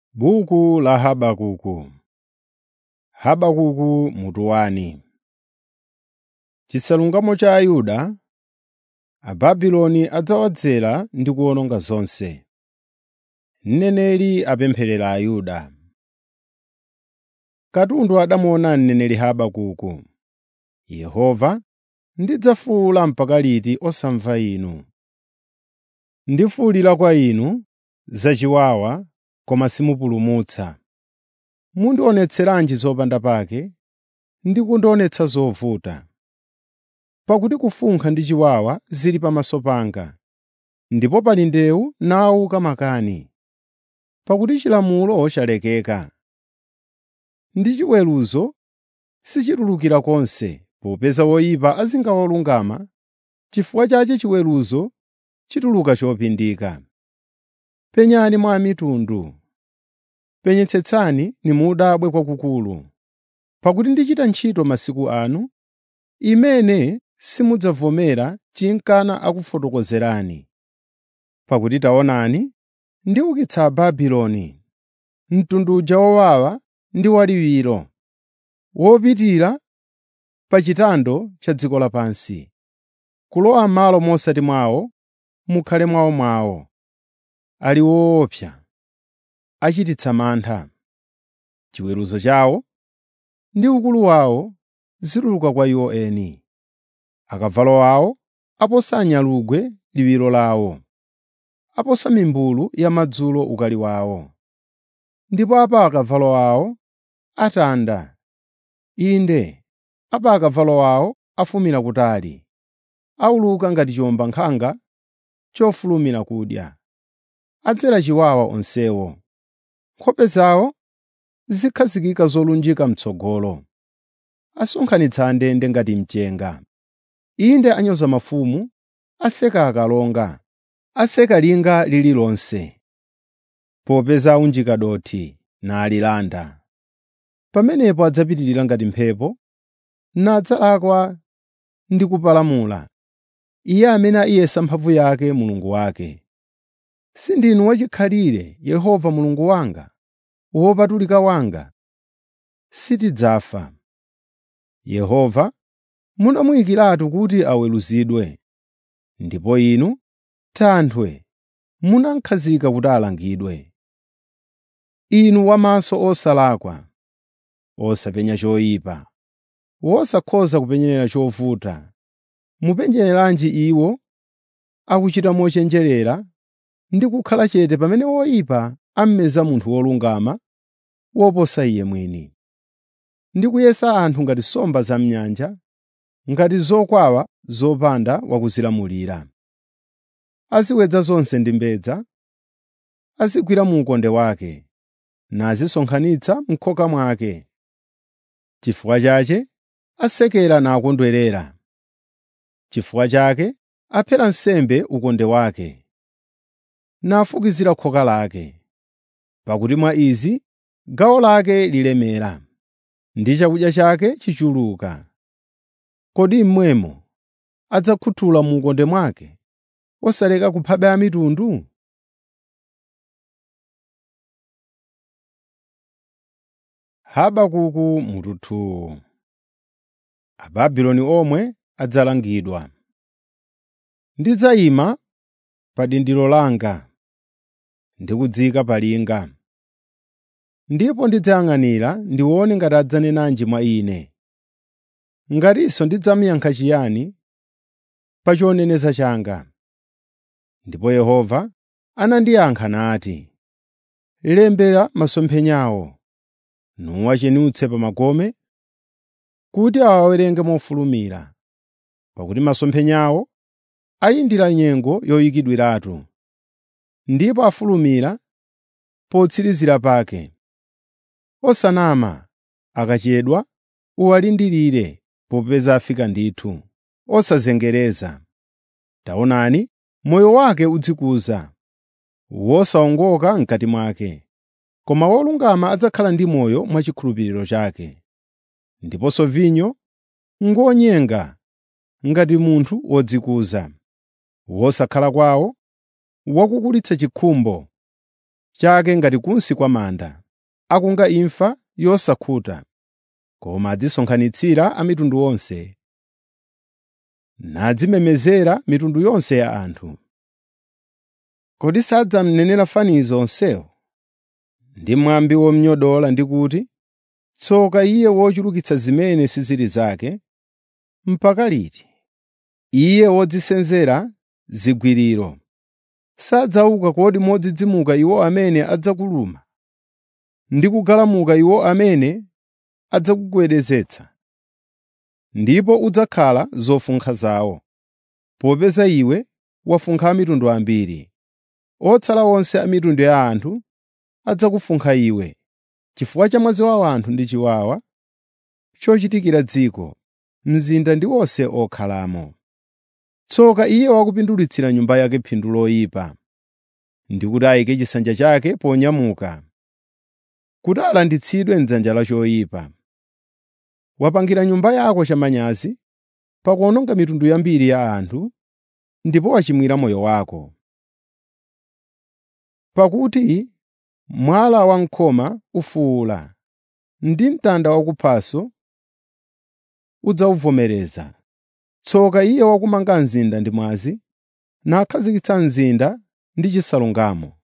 Buku la Habakuku Habakuku mutu wani. Chisalungamo cha Ayuda, Ababuloni adzawadzera ndi kuwononga zonse. Mneneri apempherera Ayuda. Katundu adamuona mneneri Habakuku. Yehova, ndidzafuwula mpaka liti osamva inu? Ndifuwulira kwa inu zachiwawa koma simupulumutsa. Mundionetseranji zopanda pake ndi kundionetsa zovuta? Pakuti kufunkha ndi chiwawa zili pamaso panga, ndipo pali ndewu nawuka makani. Pakuti chilamulo chalekeka, ndi chiweruzo sichitulukira konse, popeza woyipa azinga wolungama, chifukwa chache chiweruzo chituluka chopindika. Penyani mwa mitundu, penyetsetsani nimudabwe kwakukulu, pakuti ndichita ntchito masiku anu, imene simudzavomera chinkana akufotokozerani. Pakuti taonani, ndiukitsa Ababuloni, mtundu uja wowawa ndi waliwiro, wopitira pa chitando cha dziko lapansi, kulowa m'malo mosati mwawo, mukhale mwawomwawo. Ali woopsa, achititsa mantha. Chiweruzo chawo ndi ukulu wawo zituluka kwa iwo eni. Akavalo awo aposa anyalugwe liwiro lawo, aposa mimbulu yamadzulo ukali wawo. Ndipo apa akavalo awo atanda, inde, apa akavalo awo afumira kutali, awuluka ngati chiwombankhanga chofulumira kudya. Adzera chiwawa onsewo, nkhope zawo zikhazikika zolunjika m'tsogolo. Asonkhanitsa andende ngati mchenga. Inde anyoza mafumu, aseka akalonga, aseka linga lililonse, popeza aunjika dothi nalilanda. Pamenepo adzapitirira ngati mphepo, nadzalakwa ndi kupalamula, iye amene ayesa mphamvu yake Mulungu wake. Sindinu wachikhalire, Yehova Mulungu wanga, wopatulika wanga? Sitidzafa. Yehova, munamuyikiratu kuti aweruzidwe, ndipo inu, Thanthwe, munamkhazika kuti alangidwe. Inu wamaso osalakwa, osapenya choyipa, wosakhoza kupenyerera chovuta, mupenyereranji iwo akuchita mochenjerera ndi kukhala chete pamene woyipa ameza munthu wolungama woposa iye mwini, ndi kuyesa anthu ngati nsomba za m'nyanja, ngati zokwawa zopanda wakuzilamulira. Aziwedza zonse ndi mbedza, azigwira mu ukonde wake, nazisonkhanitsa m'khoka mwake. Chifukwa chache asekera nakondwerera, chifukwa chake aphera nsembe ukonde wake, nafukizira khoka lake. Pakuti mwa izi gawo lake lilemera, ndi chakudya chake chichuluka. Kodi mmwemo adzakhuthula mu ukonde mwake, osaleka kuphabe a mitundu? Habakuku mutu 2 Ababuloni omwe adzalangidwa. Ndidzayima pa dindiro langa ndi kudzika pa linga, ndipo ndidzayang'anira ndione ngati adzanenanji mwa ine. Ngatinso ndidzamuyankha chiyani pa choneneza changa. Ndipo Yehova anandiyankha nati, “Lembera masomphenyawo, nuwachenutse pa makome, kuti awawerenge mofulumira, pakuti masomphenyawo ayindira nyengo yoyikidwiratu, ndipo afulumira potsirizira pake. Osanama akachedwa uwalindirire popeza afika ndithu, osazengereza. Taonani, moyo wake udzikuza, wosawongoka m'kati mwake, koma wolungama adzakhala ndi moyo mwachikhulupiriro chake. Ndiponso vinyo ngonyenga ngati munthu wodzikuza, wosakhala kwawo wakukulitsa chikhumbo, chake ngati kunsi kwa manda, akunga imfa yosakhuta, koma adzisonkhanitsira a mitundu onse, nadzimemezera mitundu yonse ya anthu. Kodi sadzamnenera fanizo onsewo ndi mwambi womnyodola ndi kuti, “Tsoka iye wochulukitsa zimene sizili zake, mpaka liti, iye wodzisenzera zigwiriro? Sadzauka kodi modzidzimuka iwo amene adzakuluma, ndi kugalamuka iwo amene adzakugwedezetsa? Ndipo udzakhala zofunkha zawo, popeza iwe wafunkha a mitundu ambiri. Otsala onse a mitundu ya anthu adzakufunkha iwe, chifukwa cha mwazi wa anthu ndi chiwawa chochitikira dziko, mzinda ndi onse okhalamo. Tsoka iye wakupindulitsira nyumba yake phindu loyipa, ndi kuti ayike chisanja chake ponyamuka, kuti alanditsidwe m'dzanja la choyipa. Wapangira nyumba yako chamanyazi pakuwononga mitundu yambiri ya anthu, ndipo wachimwira moyo wako. Pakuti mwala wam'khoma ufuwula, ndi mtanda wakuphanso udzawuvomereza. Tsoka iye wakumanga mzinda ndi mwazi, nakhazikitsa mzinda ndi chisalungamo.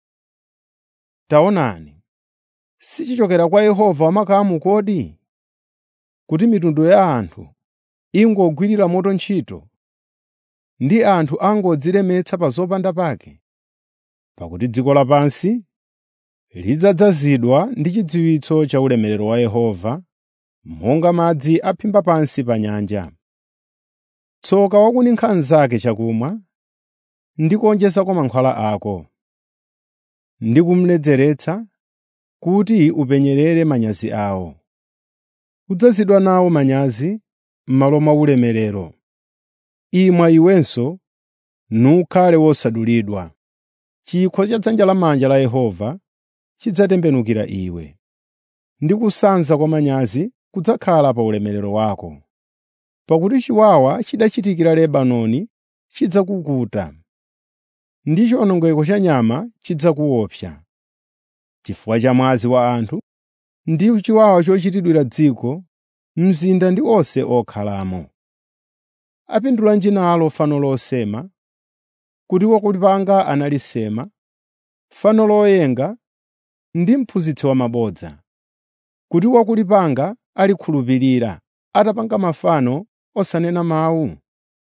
Taonani, sichichokera kwa Yehova wamakamu kodi? Kuti mitundu ya anthu ingogwirira moto ntchito, ndi anthu angodzilemetsa pa zopanda pake? Pakuti dziko lapansi lidzadzazidwa ndi chidziwitso cha ulemerero wa Yehova, monga madzi aphimba pansi pa nyanja. Tsoka wakuninkha mnzake chakumwa ndi kuwonjezako mankhwala ako, ndi kumuledzeretsa kuti upenyerere manyazi awo. Udzazidwa nawo manyazi m'malo mwa ulemerero. Imwa iwenso, nukhale wosadulidwa. Chikho cha dzanja lamanja la Yehova chidzatembenukira iwe, ndi kusanza kwa manyazi kudzakhala pa ulemerero wako. Pakuti chiwawa chidachitikira Lebanoni chidzakukuta, ndi chiwonongeko cha nyama chidzakuopsa. Chifukwa cha mwazi wa anthu ndi chiwawa chochitidwira dziko, mzinda ndi onse okhalamo. Apindulanji nalo fano losema, kuti wakulipanga analisema, fano loyenga ndi mphunzitsi wamabodza, kuti wakulipanga alikhulupirira atapanga mafano osanena mawu?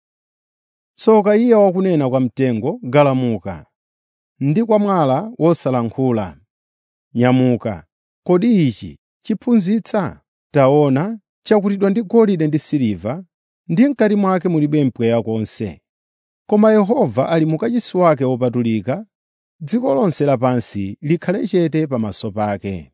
Tsoka iye wakunena kwa mtengo, “Galamuka,” ndi kwa mwala wosalankhula, “Nyamuka.” Kodi ichi chiphunzitsa? Taona, chakutidwa ndi golide ndi siliva, ndi m'kati mwake mulibe mpweya konse. Koma Yehova ali mu kachisi wake wopatulika, dziko lonse lapansi likhale chete pamaso pake.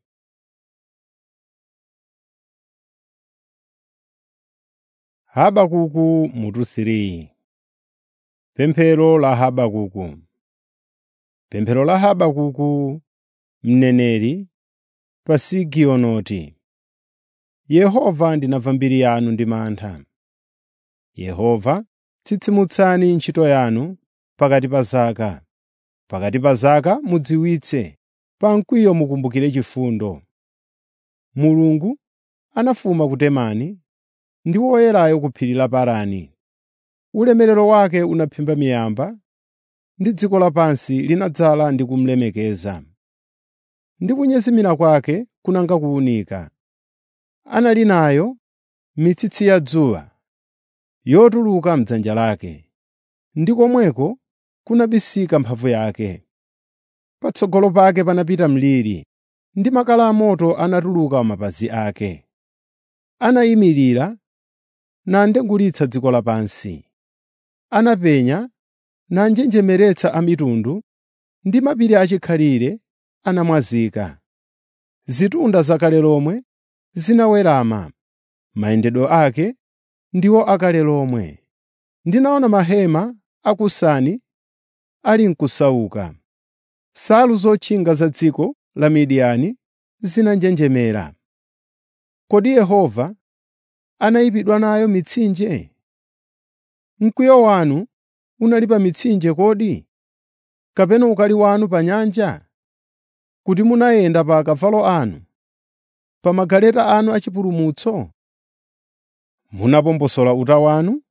Habakuku mutu 3 Pemphero la Habakuku Pemphero la Habakuku mneneri pa Sigionoti. Yehova ndinamva mbiri yanu ndi mantha. Yehova, tsitsimutsani ntchito yanu pakati pa zaka. Pakati pa zaka mudziwitse, pa mkwiyo mukumbukire chifundo. Mulungu anafuma ku Temani ndi Woyerayo ku phiri la Parani. Ulemerero wake unaphimba miyamba, ndi dziko lapansi linadzala ndi kumulemekeza. Ndi kunyezimira kwake kunanga kuwunika. Anali nayo mitsitsi ya dzuwa yotuluka m'dzanja lake, ndi komweko kunabisika mphamvu yake. Patsogolo pake panapita mliri, ndi makala amoto anatuluka mapazi ake. Anayimirira nandengulitsa dziko lapansi. Anapenya nanjenjemeretsa a mitundu, ndi mapiri achikhalire anamwazika. Zitunda zakale lomwe zinawerama, mayendedwe ake ndiwo akale lomwe. Ndinaona mahema a Kusani ali n'kusauka. Nsalu zotchinga za dziko la Midiyani zinanjenjemera. Kodi Yehova anayipidwa nayo mitsinje? Mkwiyo wanu unali pa mitsinje kodi? Kapena ukali wanu pa nyanja? kuti munayenda pa akavalo anu, pa magaleta anu achipulumutso? Munapomposola uta wanu?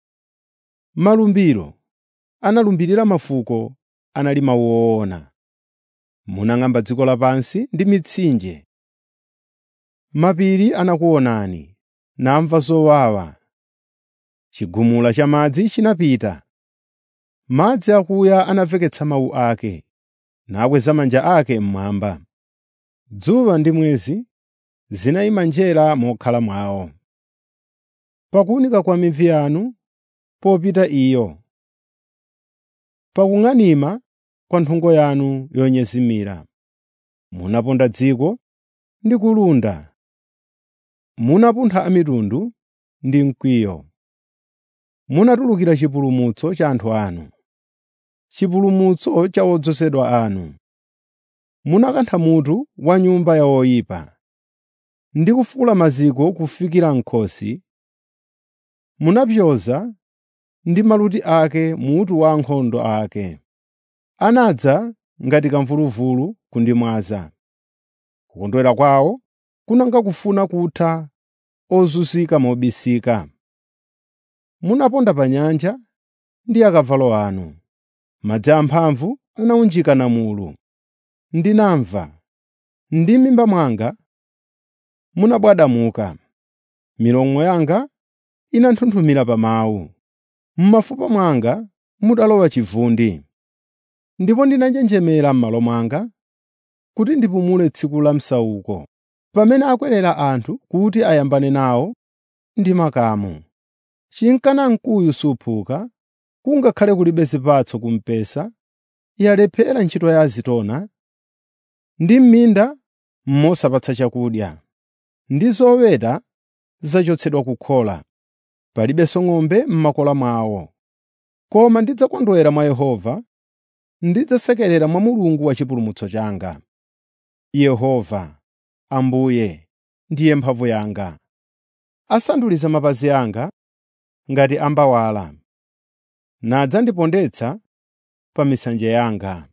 Malumbiro analumbirira mafuko anali mawu owona. Munang'amba dziko lapansi ndi mitsinje. Mapiri anakuonani, namva zowawa. Chigumula cha madzi chinapita. Madzi akuya anamveketsa mawu ake, nakweza manja ake mmwamba. Dzuwa ndi mwezi zinayima njera mokhala mwawo. Pakuwunika kwa mivi yanu popita iyo, pakung'anima kwa nthungo yanu yonyezimira. Munaponda dziko ndi kulunda, munapuntha a mitundu ndi mkwiyo. Munatulukira chipulumutso cha anthu anu, chipulumutso cha odzozedwa anu. Munakantha mutu wa nyumba ya oyipa, ndi kufukula maziko kufikira m'khosi. Munapyoza ndi maluti ake mutu wa ankhondo ake. Anadza ngati kamvuluvulu kundimwaza. Kukondwera kwawo kunanga kufuna kutha ozunzika mobisika. Munaponda pa nyanja ndi akavalo anu. Madzi amphamvu anawunjika namulu. Ndinamva, ndi m'mimba mwanga munabwadamuka. Milomo yanga inanthunthumira pa mawu. M'mafupa mwanga mudalowa chivundi. Ndipo ndinanjenjemera m'malo mwanga kuti ndipumule tsiku la msauko, pamene akwerera anthu kuti ayambane nawo ndi makamu. Chinkana mkuyu suphuka, kungakhale kulibe zipatso ku mpesa, yalephera ntchito ya azitona, ndi m'minda mosapatsa chakudya, ndi zoweta zachotsedwa kukhola, palibenso ng'ombe m'makola mwawo. Koma ndidzakondwera mwa Yehova, ndidzasekerera mwa Mulungu wa chipulumutso changa. Yehova, Ambuye, ndiye mphamvu yanga. Asanduliza mapazi anga ngati ambawala, nadzandipondetsa pa misanje yanga.